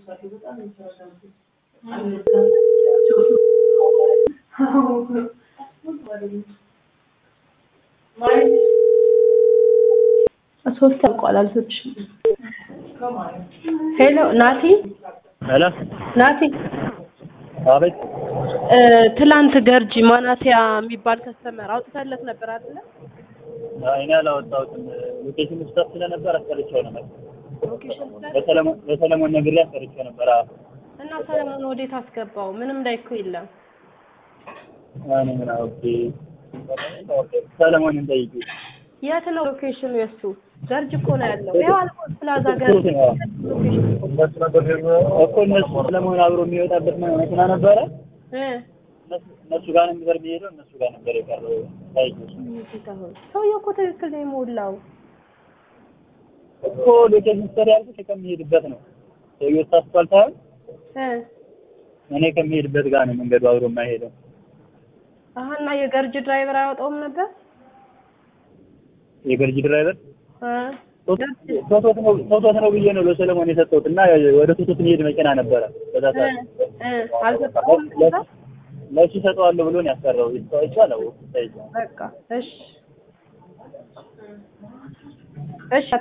ሶስት ያልቋል አልሶችም። ሄሎ ናቲ ሄሎ ናቲ አቤት እ ትላንት ገርጂ ማናቲያ የሚባል ከስተመር አውጥተለት ነበር አይደለ? እኔ አላወጣሁትም ሎኬሽን ስታፍ ስለነበር አስቀርቼው ነበር ሎኬሽን ሰጥ ለሰለሞን ለሰለሞን ነግሬ አስቀርቼው ነበር አዎ እና ሰለሞን ወዴት አስገባው? ምንም ላይ እኮ የለም። እኔ ምን አውቄ ሰለሞንን ጠይቂ የት ነው ሎኬሽኑ የሱ? ገርጅ እኮ ነው ያለው። ያው አልቆ ፕላዛ ገርጅ ሎኬሽን እኮ እነሱ ሰለሞን አብሮ የሚወጣበት መኪና ነበረ እ እነሱ ጋር ነበር የሚሄደው እነሱ ጋር ነበር የቀረው ጠይቂ ሰውዬው እኮ ትክክል ነው የሞላው። እኮ ሎኬሽን ስተር ያልኩት ከሚሄድበት ነው ሰውዬው ታስቷል ሳይሆን እ እኔ ከሚሄድበት ጋር ነው መንገዱ አብሮ የማይሄደው አሀ እና የገርጅ ድራይቨር አያወጣውም ነበር የገርጂ ድራይቨር እ ቶቶት ነው ቶቶት ነው ብዬ ነው ለሰለሞን የሰጠሁት እና ወደ ቶቶት የሚሄድ መኪና ነበረ በዛ እ ሰዓት እ አልሰጠውም ነበር። ለሱ ሰጠዋለሁ ብሎ ነው ያሰራው ይስተዋይቻ ነው በቃ እሺ እሺ